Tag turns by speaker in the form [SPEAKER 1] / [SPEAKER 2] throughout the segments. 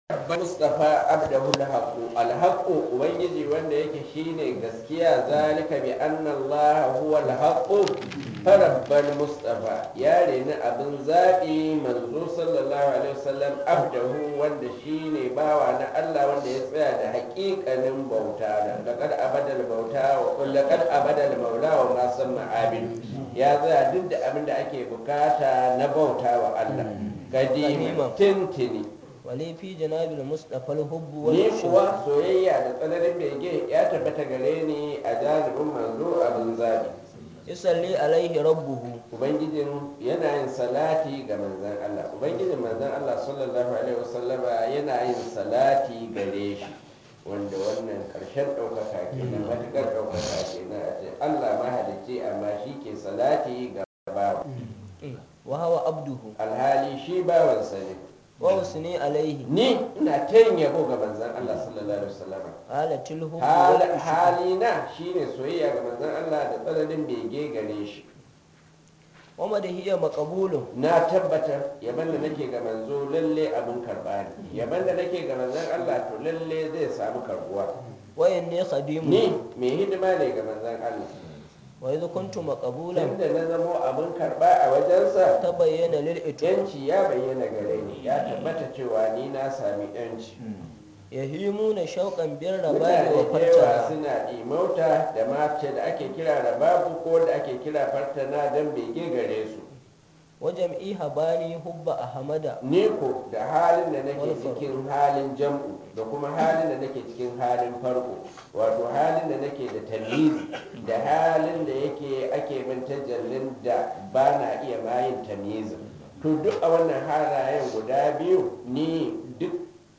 [SPEAKER 1] Mustafa abdahu alhaqu alhaqu ubangiji wanda yake shine gaskiya zalika bi anna Allah huwa alhaqu farabbal mustafa ya reni abin zaɓi manzo sallallahu alaihi wasallam abdahu wanda shine bawa na Allah wanda ya tsaya da haƙiƙanin bauta da laqad abadal bauta wa laqad abadal maula wa ma samma abid ya tsaya duk da abin da ake bukata na bauta wa Allah kadima tintini
[SPEAKER 2] wali fi janabil mustafa alhubbu wal
[SPEAKER 1] ni kuwa soyayya da tsananin bege ya tabbata gare ni a janibin manzo abin zabi
[SPEAKER 2] yusalli alaihi rabbuhu
[SPEAKER 1] ubangijin yana yin salati ga manzon Allah ubangijin manzon Allah sallallahu alaihi wasallama yana yin salati gare shi wanda wannan karshen ɗaukaka kenan matuƙar ɗaukaka kenan a ce Allah mahalicci amma shi ke salati ga bawa
[SPEAKER 2] wa hawa abduhu
[SPEAKER 1] alhali shi bawansa ne
[SPEAKER 2] wa usni alaihi
[SPEAKER 1] ni ina ta yin yabo ga manzon Allah sallallahu alaihi wasallam
[SPEAKER 2] halatil hubbu wal
[SPEAKER 1] Hal- halina shine soyayya ga manzon Allah da tsananin bege gare shi
[SPEAKER 2] wa madhiya maqbulun
[SPEAKER 1] na tabbatar yaban da nake ga manzo lalle abin karba ne yaban da nake ga manzon Allah to lalle zai samu karbuwa
[SPEAKER 2] wa inni khadimu
[SPEAKER 1] ni mai hidima ne ga manzon Allah
[SPEAKER 2] wa idh kuntu maqbulan
[SPEAKER 1] tunda na zamo abin karba a wajensa
[SPEAKER 2] tabayyana lil itu
[SPEAKER 1] yanci ya bayyana gare ni ya tabbata cewa ni na sami yanci
[SPEAKER 2] yahimuna shauqan bir rabai
[SPEAKER 1] mutane
[SPEAKER 2] wa
[SPEAKER 1] da yawa
[SPEAKER 2] fartana
[SPEAKER 1] suna imauta da mace da ake kira rababu ko da ake kira fartana don bege gare su
[SPEAKER 2] wa jam'i habani hubba ahmada
[SPEAKER 1] ni ko da halin da nake
[SPEAKER 2] Wani farko.
[SPEAKER 1] cikin halin jam'u da kuma halin da nake cikin halin farko wato halin da nake da tamizi da halin da yake ake min tajallin da ba na iya mayin tamizin to duk a wannan halayen guda biyu ni duk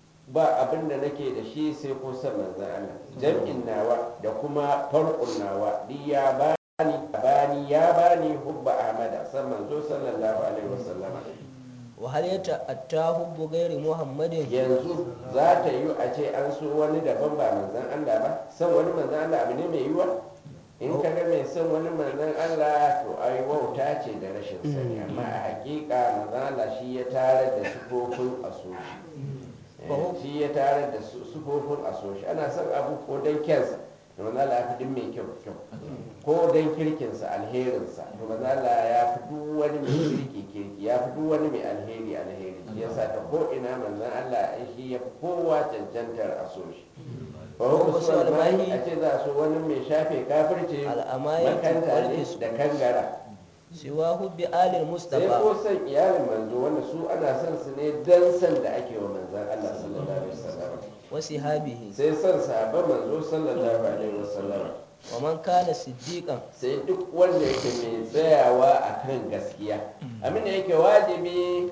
[SPEAKER 1] ba abin da nake da shi sai ko san manzan Allah jam'in nawa da kuma farkon nawa duk ya bani bani ya bani hubba ahmada san manzo sallallahu alaihi wasallama
[SPEAKER 2] wa hal yata'atta hubbu ghairi muhammadin
[SPEAKER 1] yanzu za ta yi a ce an so wani daban ba manzan Allah ba san wani manzan Allah abu ne mai yiwa in ka ga mai son wani manzan Allah to ai wauta ce da rashin sani amma a hakika manzan Allah shi ya tare da sufofin a so shi Eh, shi ya tare da su- sufofin a so shi ana son abu ko don kyansa to manzan Allah ya fi duk mai kyau kyau ko don kirkinsa alherinsa to manzan Allah ya fi duk wani mai kirki kirki ya fi duk wani mai alheri alheri shi yasa ta ko ina manzan Allah ai shi ya fi kowa cancantar a so shi ba ku so almahi a ce za a so wani mai shafe kafirce
[SPEAKER 2] Al'amayatu
[SPEAKER 1] makanta
[SPEAKER 2] wal
[SPEAKER 1] ne
[SPEAKER 2] fisq.
[SPEAKER 1] da kangara
[SPEAKER 2] siwa hubbi alil
[SPEAKER 1] sai
[SPEAKER 2] mustafa
[SPEAKER 1] ko san iyalin manzo wanda su ana son su ne dan san da ake wa manzan Allah sallallahu alaihi wasallam
[SPEAKER 2] wa sihabihi
[SPEAKER 1] sai son sahabban manzo sallallahu alaihi wasallam
[SPEAKER 2] wa man kana siddiqan
[SPEAKER 1] sai duk wanda yake mai tsayawa a kan gaskiya abin da yake wajibi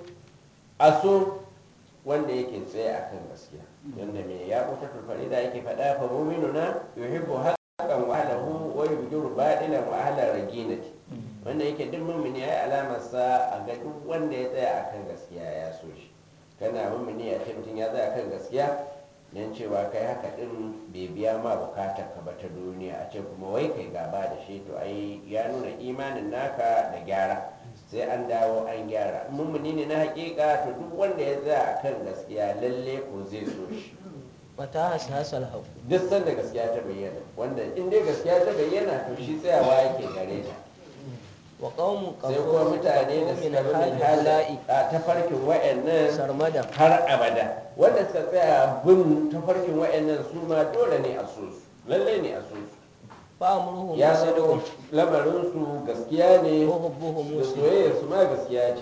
[SPEAKER 1] a so wanda yake tsaye a kan gaskiya wanda mai ya kuta tulfari da yake faɗa fa mu'minuna yuhibbu haqqan wa ahlahu wa yubghiru batilan wa ahla raginati wanda yake duk mu'mini yayi alamar sa a ga duk wanda ya tsaya a kan gaskiya ya so shi kana mu'mini a ce mutum ya tsaya a kan gaskiya don cewa kai haka din bai biya ma bukatar ka ba ta duniya a ce kuma wai kai gaba da shi to ai ya nuna imanin naka da gyara sai an dawo an gyara mummuni ne na hakika to duk wanda ya tsaya akan gaskiya lalle ko zai so shi
[SPEAKER 2] mata hasasal haqu
[SPEAKER 1] duk sanda gaskiya ta bayyana wanda in dai gaskiya ta bayyana to shi tsayawa yake gare ta
[SPEAKER 2] wa qaumun
[SPEAKER 1] sai kuma mutane da
[SPEAKER 2] min
[SPEAKER 1] suka bi min
[SPEAKER 2] hala'i
[SPEAKER 1] hala'i a tafarkin wa'annan
[SPEAKER 2] sarmada
[SPEAKER 1] har abada wanda suka tsaya bin tafarkin wa'annan su ma dole ne a so su lalle ne a so su
[SPEAKER 2] fa amruhum
[SPEAKER 1] ya
[SPEAKER 2] sidqun
[SPEAKER 1] zama lamarin su gaskiya ne
[SPEAKER 2] wa hubbuhum
[SPEAKER 1] da
[SPEAKER 2] muslim
[SPEAKER 1] soyayyar su ma gaskiya ce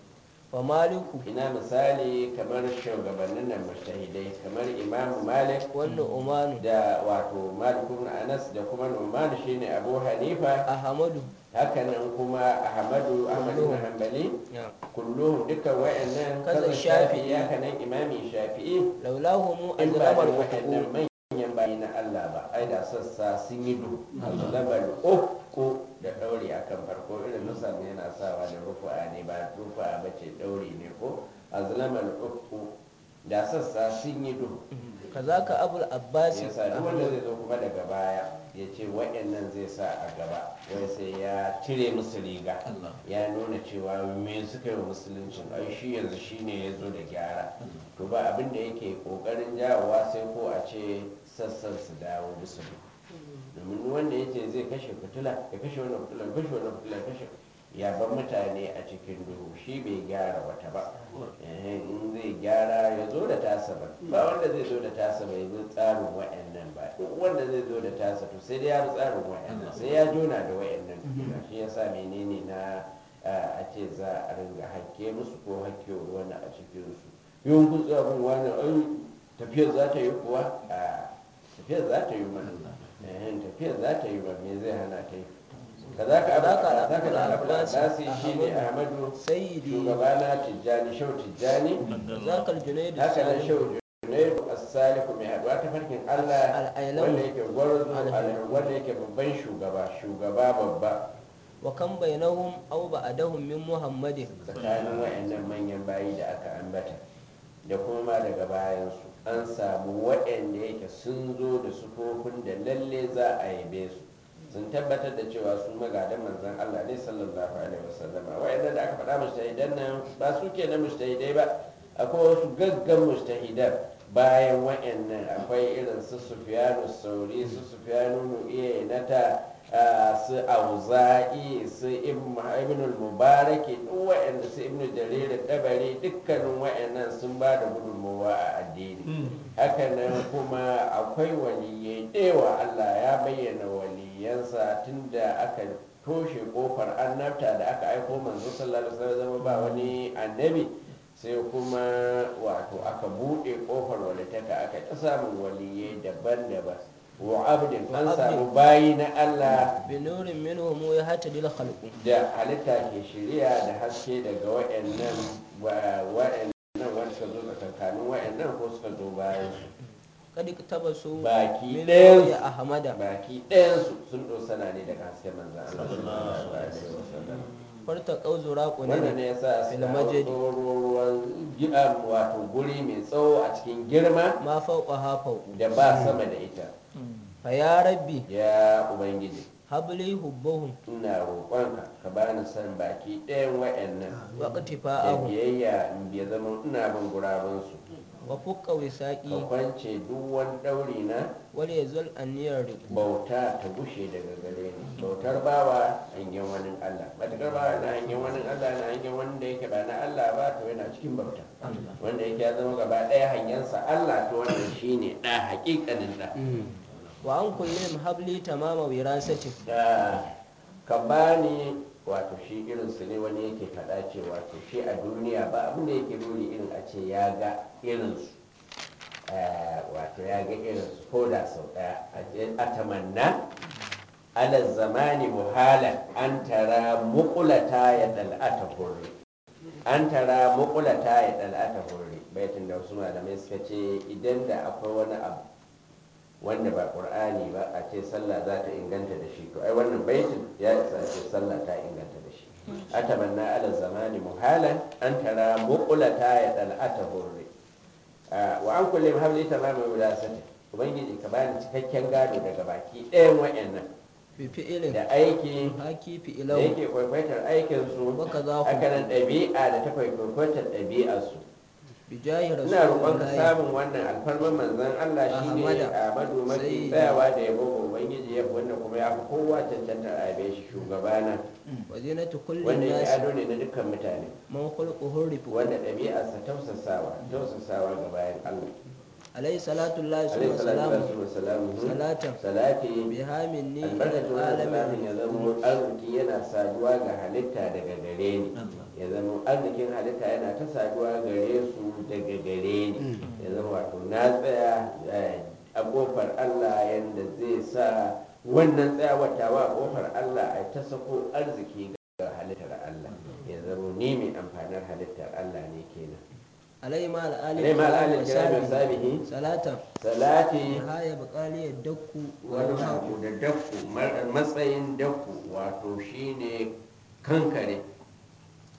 [SPEAKER 2] wa maliku
[SPEAKER 1] ina misali kamar shugabannin nan mashahidai kamar imamu malik
[SPEAKER 2] wannan umanu
[SPEAKER 1] da wato malik ibn anas da kuma numan shine abu hanifa
[SPEAKER 2] ahmadu
[SPEAKER 1] hakanan kuma ahmadu ahmad ibn hanbali
[SPEAKER 2] ya
[SPEAKER 1] kulluhum dukkan wa'annan
[SPEAKER 2] Kaza
[SPEAKER 1] kaza
[SPEAKER 2] Shafi'i.
[SPEAKER 1] shafi'i hakanan imami shafi'i
[SPEAKER 2] laulahum
[SPEAKER 1] in ba da
[SPEAKER 2] azlamar
[SPEAKER 1] wa'annan
[SPEAKER 2] huquq
[SPEAKER 1] manyan bayi na Allah ba ai da sassa sun yi duhu azlamal uku da ɗauri akan farko irin nusa ne yana sawa da rufu'a ne ba rufu'a ba ce ɗauri ne ko azlamal uku da sassa sun yi duhu
[SPEAKER 2] kazaka abul abbas
[SPEAKER 1] ya sa duk wanda zai zo kuma daga baya ya ce waɗannan zai sa a gaba wai sai ya cire musu riga ya nuna cewa me suka yi wa musuluncin ai shi yanzu shi ne ya zo da gyara to ba abin da yake ƙoƙarin jawowa sai ko a ce sassan su dawo musu domin wanda ya ce zai kashe fitila ya kashe wannan fitila ya kashe wannan fitila ya kashe ya bar mutane a cikin duhu shi bai gyara wata ba Eh, in zai gyara ya zo da tasa ba ba wanda zai zo da tasa bai bi tsarin wa'annan ba duk wanda zai zo da tasa to sai dai ya bi tsarin wa'annan sai ya jona da wa'annan tukuna shi yasa menene na a ce za a ringa hakke musu ko hakke wani a cikin su yawan kun tsabin wani ai tafiyar za ta yi kuwa a tafiyar za ta yi mana Eh, tafiyar za ta yi ba me zai hana ta yi kazaka abu
[SPEAKER 2] Kazaka
[SPEAKER 1] kazaka da abu
[SPEAKER 2] Abbas,
[SPEAKER 1] abbasi shine
[SPEAKER 2] Ahmadu,
[SPEAKER 1] ahmadu
[SPEAKER 2] Sayyidi.
[SPEAKER 1] shugabana tijjani shau tijjani
[SPEAKER 2] kazaka al-junayd
[SPEAKER 1] haka nan
[SPEAKER 2] salim
[SPEAKER 1] shau junaidu as-saliku mai haduwa ta farkin allah
[SPEAKER 2] Al-Ailamu.
[SPEAKER 1] wanda yake gwarzo
[SPEAKER 2] Al-Ailamu.
[SPEAKER 1] wanda yake babban shugaba shugaba babba
[SPEAKER 2] wa kan bainahum aw ba'dahum min muhammadin
[SPEAKER 1] tsakanin wayannan manyan bayi da aka ambata da kuma ma daga bayansu an samu waɗanda yake sun zo da sufofin da lalle za a yabe su sun tabbatar da cewa su magadan manzon Allah ne sallallahu alaihi wasallama waɗanda da aka faɗa mustahidan nan ba su ke na mustahidai ba akwai wasu gaggan mustahidan bayan waɗannan akwai irin su sufyanu sauri su sufyanu nu'iya nata su auza'i su ibn al-mubaraki duk waɗanda su ibn jarir dabari dukkanin waɗannan sun ba da gudunmawa a addini hakanan kuma akwai waliyai dewa Allah ya bayyana waliyansa tunda aka toshe kofar annabta da aka aiko manzo sallallahu alaihi wasallam ba wani annabi sai kuma wato aka buɗe kofar walitaka aka ta samun waliyai daban-daban wa abdin an samu bayi na Allah
[SPEAKER 2] bi nurin minhum yahtadi al-khalqu
[SPEAKER 1] da halitta ke shirya da haske daga wa'annan wa'annan wanda suka zo tsakankanin wa'annan ko suka zo bayan su
[SPEAKER 2] kad tabasu
[SPEAKER 1] baki
[SPEAKER 2] min
[SPEAKER 1] ɗayan
[SPEAKER 2] ya ahmada
[SPEAKER 1] baki ɗayan su sun dosana ne daga hasken manzan Allah sallallahu alaihi wasallam
[SPEAKER 2] farta qauzura
[SPEAKER 1] wannan
[SPEAKER 2] qunani
[SPEAKER 1] ne yasa
[SPEAKER 2] fil
[SPEAKER 1] suka
[SPEAKER 2] majdi
[SPEAKER 1] hau ruwan gida wato guri mai tsawo a cikin girma
[SPEAKER 2] ma fawqa fawqu
[SPEAKER 1] da ba sama da ita
[SPEAKER 2] fa ya rabbi
[SPEAKER 1] ya ubangiji
[SPEAKER 2] habli hubbahum
[SPEAKER 1] ina roƙonka ka bani san baki ɗayan wa'annan
[SPEAKER 2] wa
[SPEAKER 1] da
[SPEAKER 2] qatifa'ahum
[SPEAKER 1] biyayya in bai zama ina bin gurabansu
[SPEAKER 2] wa fukka
[SPEAKER 1] ka
[SPEAKER 2] wisaqi
[SPEAKER 1] kwance duk wani ɗauri na
[SPEAKER 2] wal yazal aniyar riqu
[SPEAKER 1] bauta ta gushe daga gare ni bautar bawa hangen wani Allah matakar bawa na hangen wani Allah na hangen wanda yake ba na Allah ba to yana cikin bauta wanda yake ya zama gaba ɗaya hangensa Allah to wannan shine ɗa haƙiƙanin ɗa
[SPEAKER 2] wa an kullum habli tamama wirasati
[SPEAKER 1] da ka bani wato shi irin su ne wani yake faɗa cewa to shi a duniya ba abin da yake buri irin a ce ya ga irin su wato ya ga irin su ko da sau ɗaya a tamanna ala zamani muhala an tara mukulata ya dal'ata hurri an tara mukulata ya dal'ata hurri baitin da wasu malamai suka ce idan da akwai wani abu wanda ba qur'ani ba a ce sallah za ta inganta da shi to ai wannan baitin ya isa a ce sallah ta inganta da shi atamanna ala zamani muhalan an tara muqlata ya dal'ata hurri wa an kulli habli tamama wilasati ubangiji ka bani cikakken gado daga baki ɗayan wayannan
[SPEAKER 2] bi fi'ilin
[SPEAKER 1] da aiki
[SPEAKER 2] haki
[SPEAKER 1] da
[SPEAKER 2] fi'ilahu
[SPEAKER 1] yake kwaikwaitar aikin su
[SPEAKER 2] Waka za ku-
[SPEAKER 1] haka nan ɗabi'a da ta kwaikwaitar ɗabi'ar su
[SPEAKER 2] bi jahi
[SPEAKER 1] ina roƙon ka
[SPEAKER 2] rasulillahi
[SPEAKER 1] samun wannan alfarman manzon Allah shine
[SPEAKER 2] Ahmada.
[SPEAKER 1] Ahmadu mafi
[SPEAKER 2] Sayyidi.
[SPEAKER 1] tsayawa da yabo ga Ubangiji ya wanda kuma ya fi kowa cancanta a yabe shi shugabana
[SPEAKER 2] wa zinatu kulli
[SPEAKER 1] wanda yake
[SPEAKER 2] nas
[SPEAKER 1] ado ne na dukkan mutane
[SPEAKER 2] man khulquhu rifu
[SPEAKER 1] wanda ɗabi'arsa tausasawa tausasawa ga bayan Allah
[SPEAKER 2] alayhi salatu llahi
[SPEAKER 1] alaihi
[SPEAKER 2] summa
[SPEAKER 1] salatu
[SPEAKER 2] salamu
[SPEAKER 1] wa salamu
[SPEAKER 2] Salatan.
[SPEAKER 1] salati
[SPEAKER 2] biha minni
[SPEAKER 1] albarkacin
[SPEAKER 2] ila
[SPEAKER 1] wannan salatin ya
[SPEAKER 2] alamin
[SPEAKER 1] zama arziki yana saduwa ga halitta daga gare ni ya zama arzikin halitta yana ta saduwa gare su daga gare ni ya zama wato na tsaya eh, a kofar Allah yadda zai sa wannan tsayawar tawa a kofar Allah a ta sako arziki ga halittar Allah ya zama ni mai amfanar halittar Allah ne kenan
[SPEAKER 2] alayhi ma al-ali
[SPEAKER 1] alai ma al'alil
[SPEAKER 2] wa
[SPEAKER 1] kirami wa
[SPEAKER 2] sahbihi
[SPEAKER 1] sabihi
[SPEAKER 2] salatan
[SPEAKER 1] salati
[SPEAKER 2] biha ya baqali yadku
[SPEAKER 1] wani
[SPEAKER 2] wa
[SPEAKER 1] abu da dakku mar- matsayin dakku wato shine kankare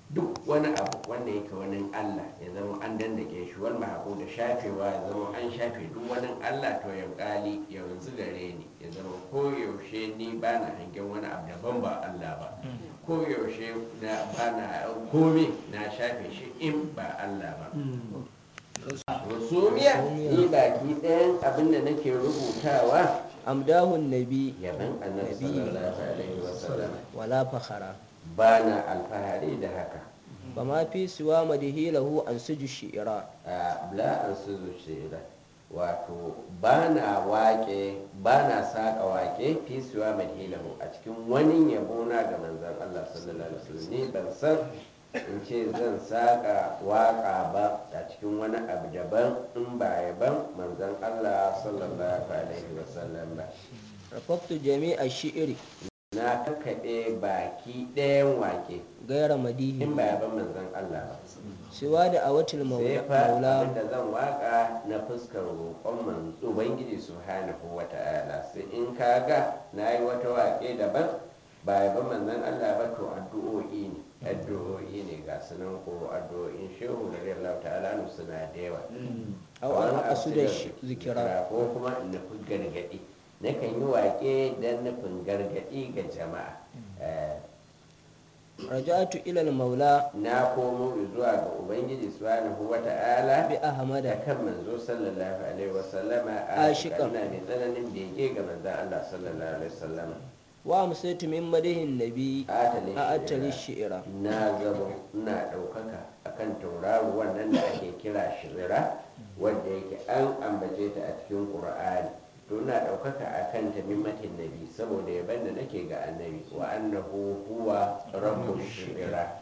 [SPEAKER 1] duk wani abu wanda yake wani Allah ya zama an dandake shi wal mahaku da shafewa ya zama an shafe duk wani Allah to ya kali yanzu gare ni ya zama ko yaushe ni ba na hangen wani abu daban ba Allah ba ko yaushe na ba na kome na shafe shi in ba Allah ba rusumiya ni baki ɗayan abin da nake rubutawa
[SPEAKER 2] amdahun nabi
[SPEAKER 1] yaban annabi sallallahu alaihi wasallam
[SPEAKER 2] wala fakhara
[SPEAKER 1] ba na alfahari da haka
[SPEAKER 2] ba ma fi siwa madihi lahu an suju shi'ira
[SPEAKER 1] a bla an su zuciya wato ba na waƙe ba na saƙa waƙe fi siwa madhilahu a cikin wani yabo na ga manzon Allah sallallahu alaihi wasallam ni ban san in ce zan saƙa waƙa ba a cikin wani abu daban in ba yaban manzon Allah sallallahu alaihi wasallam ba
[SPEAKER 2] rafaktu jami'a shi'iri
[SPEAKER 1] na kakkaɓe baki ɗayan waƙe
[SPEAKER 2] gaira madihi
[SPEAKER 1] in ba yaban manzon Allah ba
[SPEAKER 2] siwa da awatil
[SPEAKER 1] sai fa
[SPEAKER 2] maula
[SPEAKER 1] abinda zan waka na fuskar roƙon man ubangiji subhanahu wa ta'ala sai in ka ga na yi wata waƙe daban ba yaban manzon Allah ba to addu'o'i ne addu'o'i ne ga sunan ko addu'o'in shehu da radiyallahu ta'ala nu suna da yawa
[SPEAKER 2] Au an
[SPEAKER 1] Kamar
[SPEAKER 2] haɗa su da
[SPEAKER 1] asidar
[SPEAKER 2] zikira.
[SPEAKER 1] ko kuma in nufi gargaɗi nakan yi waƙe don nufin gargaɗi ga jama'a Eh,
[SPEAKER 2] raja'atu ila maula
[SPEAKER 1] na komo zuwa ga ubangiji subhanahu wa ta'ala
[SPEAKER 2] bi ahmada
[SPEAKER 1] da kan manzo sallallahu alaihi wasallama
[SPEAKER 2] Ashiqan.
[SPEAKER 1] na mai tsananin bege ga manzon Allah sallallahu alaihi wasallama
[SPEAKER 2] wa amsaytu min madihin nabi
[SPEAKER 1] atali
[SPEAKER 2] a atali shi'ira
[SPEAKER 1] na zama ina ɗaukaka akan tauraro wannan da ake kira shirira wanda yake an ambace ta a cikin qur'ani to ina ɗaukaka akan ta mimmatin nabi saboda yaban da nake ga annabi wa annahu huwa rabbu shirira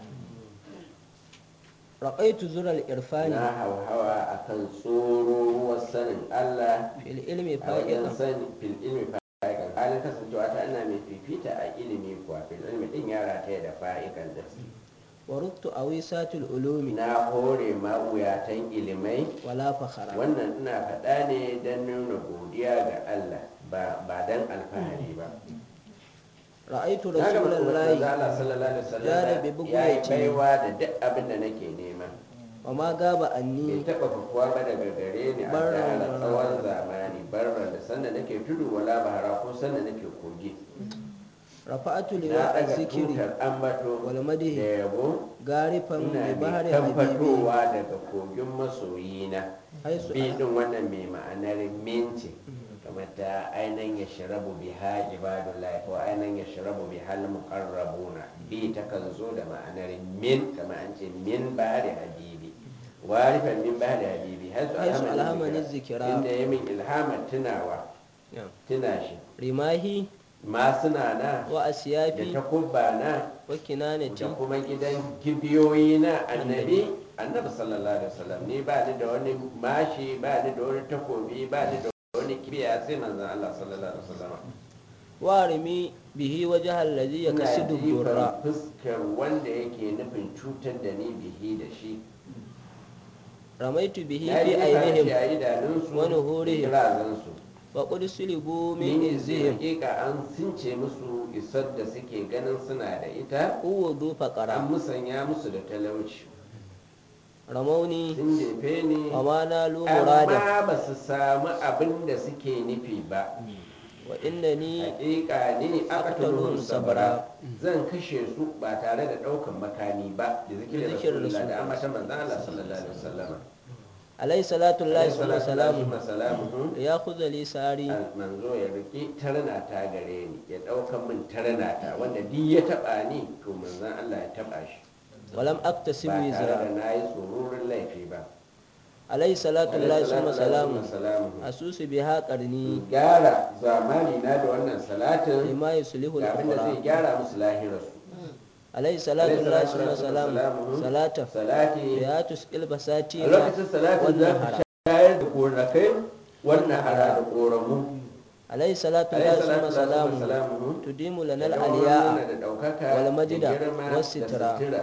[SPEAKER 2] raqaitu zural irfani
[SPEAKER 1] na hauhawa akan tsoro ruwan sanin Allah
[SPEAKER 2] fil ilmi
[SPEAKER 1] a wajen
[SPEAKER 2] fa'iqan
[SPEAKER 1] sani fil ilmi fa'ikan halin kasancewa ta ana mai fifita a ilimi kuwa fil ilmi din yara ta da fa'ikan da
[SPEAKER 2] wa ruktu awisatul ulumi
[SPEAKER 1] na hore mawuyatan ilimai
[SPEAKER 2] wala fakhara
[SPEAKER 1] wannan ina faɗa ne don nuna godiya ga Allah ba ba don alfahari ba
[SPEAKER 2] ra'aitu
[SPEAKER 1] na ga manzo
[SPEAKER 2] rasulullahi
[SPEAKER 1] Allah sallallahu alaihi
[SPEAKER 2] Jara bi
[SPEAKER 1] wasallam
[SPEAKER 2] bugu
[SPEAKER 1] ya yi
[SPEAKER 2] ya ce.
[SPEAKER 1] baiwa da duk abin da nake nema
[SPEAKER 2] wa ma gaba
[SPEAKER 1] bai
[SPEAKER 2] anni
[SPEAKER 1] taɓa fakuwa ba daga gare ni a
[SPEAKER 2] Barran
[SPEAKER 1] tara
[SPEAKER 2] wala-
[SPEAKER 1] tsawon zamani barran da sanda nake tudu wala bahara ko sanda nake kogi
[SPEAKER 2] rafa'atu
[SPEAKER 1] na
[SPEAKER 2] liwa
[SPEAKER 1] daga
[SPEAKER 2] az-zikri
[SPEAKER 1] tutar ambato
[SPEAKER 2] wal madhi
[SPEAKER 1] da yabo
[SPEAKER 2] garifan
[SPEAKER 1] ina
[SPEAKER 2] bi
[SPEAKER 1] mai
[SPEAKER 2] bahri
[SPEAKER 1] kan
[SPEAKER 2] habibi
[SPEAKER 1] fatowa daga kogin masoyina
[SPEAKER 2] haisu
[SPEAKER 1] bidin wannan mai ma'anar minti kamar ta ainihin ya shirabu bi ha ibadullahi ko ainihin ya shirabu bi hal muqarrabuna bi ta kan zo da ma'anar min kamar an ce min bari habibi warifan min bari habibi haisu
[SPEAKER 2] Haisu alhamani
[SPEAKER 1] alhamani
[SPEAKER 2] zikira.
[SPEAKER 1] zikira inda ya min ilhamar tunawa
[SPEAKER 2] Ya.
[SPEAKER 1] tuna shi
[SPEAKER 2] rimahi
[SPEAKER 1] masuna na
[SPEAKER 2] wa
[SPEAKER 1] da
[SPEAKER 2] asyafi
[SPEAKER 1] takubba na
[SPEAKER 2] wa kinanati
[SPEAKER 1] da kuma gidan kibiyoyi na annabi annabi sallallahu alaihi wasallam ni ba ni da wani mashi ba ni da wani takobi ba ni da wani kibiya sai manzon Allah sallallahu alaihi wasallam
[SPEAKER 2] wa rimi bihi wajha alladhi
[SPEAKER 1] ina
[SPEAKER 2] yakasidu
[SPEAKER 1] jifan
[SPEAKER 2] durra
[SPEAKER 1] fuskar wanda yake nufin cutar da ni bihi da shi
[SPEAKER 2] ramaitu bihi
[SPEAKER 1] na
[SPEAKER 2] fi
[SPEAKER 1] jifa shi
[SPEAKER 2] ainihim
[SPEAKER 1] a idanunsu
[SPEAKER 2] wa
[SPEAKER 1] da
[SPEAKER 2] nuhurihim
[SPEAKER 1] kirazansu
[SPEAKER 2] wa qad sulibu
[SPEAKER 1] min
[SPEAKER 2] min
[SPEAKER 1] izihim
[SPEAKER 2] izihim
[SPEAKER 1] hakika an sunce musu isar da suke ganin suna da ita
[SPEAKER 2] uwudu
[SPEAKER 1] an
[SPEAKER 2] faqara
[SPEAKER 1] musanya musu da talauci
[SPEAKER 2] ramauni
[SPEAKER 1] sun jefe ni
[SPEAKER 2] wa ma nalu murada
[SPEAKER 1] amma ba su samu abin da suke nufi ba
[SPEAKER 2] wa innani
[SPEAKER 1] hakika ne aka
[SPEAKER 2] aqtaluhum
[SPEAKER 1] tuluhun sabara
[SPEAKER 2] sabra.
[SPEAKER 1] zan kashe su ba tare da daukan makami ba da zikirin
[SPEAKER 2] zikirin
[SPEAKER 1] rasulullah da
[SPEAKER 2] Rasulullah.
[SPEAKER 1] ambatan manzon Allah sallallahu alaihi wasallam
[SPEAKER 2] alayhi salatu llahi
[SPEAKER 1] Alaihi
[SPEAKER 2] wa
[SPEAKER 1] salatu
[SPEAKER 2] salamu
[SPEAKER 1] wa salamuhu.
[SPEAKER 2] ya khudha li sari
[SPEAKER 1] Al- manzo ya riki tarna ta gare ni ya daukan min tarna ta wanda duk ya taba ni to manzon Allah ya taba shi
[SPEAKER 2] wa lam aktasib
[SPEAKER 1] ba tare da
[SPEAKER 2] wizra
[SPEAKER 1] nayi tsoron laifi ba
[SPEAKER 2] alayhi salatu
[SPEAKER 1] Alaihi
[SPEAKER 2] llahi
[SPEAKER 1] salatu
[SPEAKER 2] wa salamu
[SPEAKER 1] wa salamuhu.
[SPEAKER 2] asusu biha qarni
[SPEAKER 1] in gyara zamani na da wannan salatin
[SPEAKER 2] lima yuslihu
[SPEAKER 1] ga abin da zai
[SPEAKER 2] al-ukhra
[SPEAKER 1] gyara musu lahirarsu
[SPEAKER 2] alayhi salatu
[SPEAKER 1] Alaihi
[SPEAKER 2] llahi
[SPEAKER 1] salatu
[SPEAKER 2] wa salamu
[SPEAKER 1] wassalamu.
[SPEAKER 2] salata
[SPEAKER 1] salati
[SPEAKER 2] ya tusqil basati
[SPEAKER 1] a lokacin salatin za
[SPEAKER 2] wannan
[SPEAKER 1] ka
[SPEAKER 2] hara
[SPEAKER 1] shayar da korakai wannan hara da koramu
[SPEAKER 2] alayhi salatu
[SPEAKER 1] Alaihi
[SPEAKER 2] llahi
[SPEAKER 1] salatu
[SPEAKER 2] wa salamu
[SPEAKER 1] wassalamu.
[SPEAKER 2] tudimu lana
[SPEAKER 1] da
[SPEAKER 2] al-aliya
[SPEAKER 1] da ɗaukaka
[SPEAKER 2] wal
[SPEAKER 1] da
[SPEAKER 2] majda
[SPEAKER 1] girma
[SPEAKER 2] was
[SPEAKER 1] da
[SPEAKER 2] sitra
[SPEAKER 1] sutura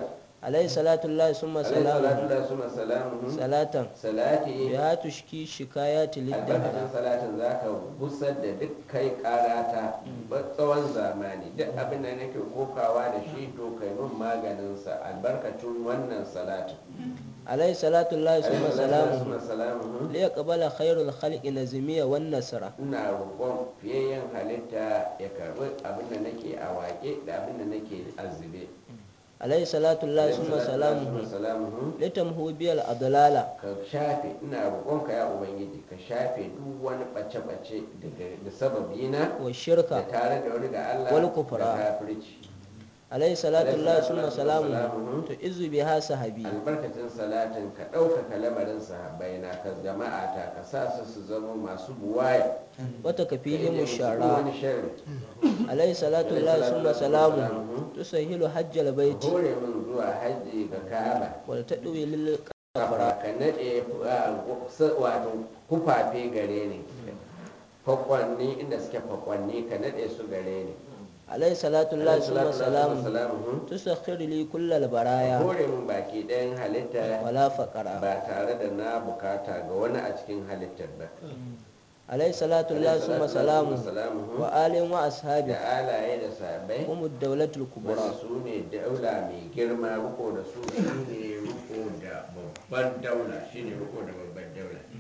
[SPEAKER 2] alaihi salatu Allah summa
[SPEAKER 1] alaihi salatu
[SPEAKER 2] salamu
[SPEAKER 1] da suma salamuhu
[SPEAKER 2] salatan
[SPEAKER 1] salati
[SPEAKER 2] biya tushki shikayati
[SPEAKER 1] albarkacin
[SPEAKER 2] liddahara
[SPEAKER 1] salatin za ka gusar da duk kai karata tsawon zamani duk abin da nake kokawa da shi to kai mun maganinsa albarkacin wannan salatin
[SPEAKER 2] alaihi salatu Allah summa
[SPEAKER 1] alaihi salatu da suma
[SPEAKER 2] salamu
[SPEAKER 1] salamuhu
[SPEAKER 2] liyaqbala khairul khalqi nazmiya wan nasra
[SPEAKER 1] ina roƙon fiyayyen halitta ya karɓi abin da nake a waƙe da abin da nake azube
[SPEAKER 2] alaihi salatu Allah
[SPEAKER 1] alaihi
[SPEAKER 2] summa
[SPEAKER 1] salatu da suma
[SPEAKER 2] salamu
[SPEAKER 1] salamuhu
[SPEAKER 2] litamhu biyal adlala
[SPEAKER 1] ka shafe ina roƙonka ya ubangiji ka shafe duk wani ɓace-ɓace daga da sababina
[SPEAKER 2] wa
[SPEAKER 1] da
[SPEAKER 2] shirka
[SPEAKER 1] tare da wani ga Allah
[SPEAKER 2] Wal
[SPEAKER 1] da
[SPEAKER 2] kufra.
[SPEAKER 1] kafirci
[SPEAKER 2] alaihi salatu Allah
[SPEAKER 1] Alaihi
[SPEAKER 2] summa
[SPEAKER 1] salatu
[SPEAKER 2] salamu
[SPEAKER 1] wassalamu.
[SPEAKER 2] to izu biha sahabi
[SPEAKER 1] albarkacin salatin ka ɗaukaka lamarin sahabbai na ka jama'a ta ka sa su su zama masu buwaya
[SPEAKER 2] wata
[SPEAKER 1] ka
[SPEAKER 2] kafihim
[SPEAKER 1] ije musu duk
[SPEAKER 2] shara
[SPEAKER 1] wani sharri
[SPEAKER 2] alaihi salatu
[SPEAKER 1] Alaihi
[SPEAKER 2] Allah
[SPEAKER 1] salatu
[SPEAKER 2] summa
[SPEAKER 1] wassalamu.
[SPEAKER 2] salamu tusahilu hajjal
[SPEAKER 1] ka
[SPEAKER 2] baiti
[SPEAKER 1] hore min zuwa hajji ga kaba
[SPEAKER 2] wal tadwi lil
[SPEAKER 1] kafa ka naɗe wato kufafe gare ni fakwanni inda suke fakwanni ka naɗe su gare ni
[SPEAKER 2] alaihi salatu Allah
[SPEAKER 1] Alaihi
[SPEAKER 2] summa
[SPEAKER 1] salatu wassalamu.
[SPEAKER 2] salamu
[SPEAKER 1] salamuhu.
[SPEAKER 2] tusakhir li kullal
[SPEAKER 1] ka
[SPEAKER 2] baraya
[SPEAKER 1] hore min baki ɗayan halitta
[SPEAKER 2] wala faqara
[SPEAKER 1] ba tare da na bukata ga wani a cikin halittar ba
[SPEAKER 2] alaihi salatu Allah
[SPEAKER 1] Alaihi
[SPEAKER 2] summa
[SPEAKER 1] salatu
[SPEAKER 2] salamu
[SPEAKER 1] wassalamu.
[SPEAKER 2] wa alin wa ashabi
[SPEAKER 1] da alaye da sabai
[SPEAKER 2] hum ad-dawlatul
[SPEAKER 1] wanda
[SPEAKER 2] kubra
[SPEAKER 1] su ne daula mai girma riko da su shi ne riko da babban daula shi ne riko da babban daula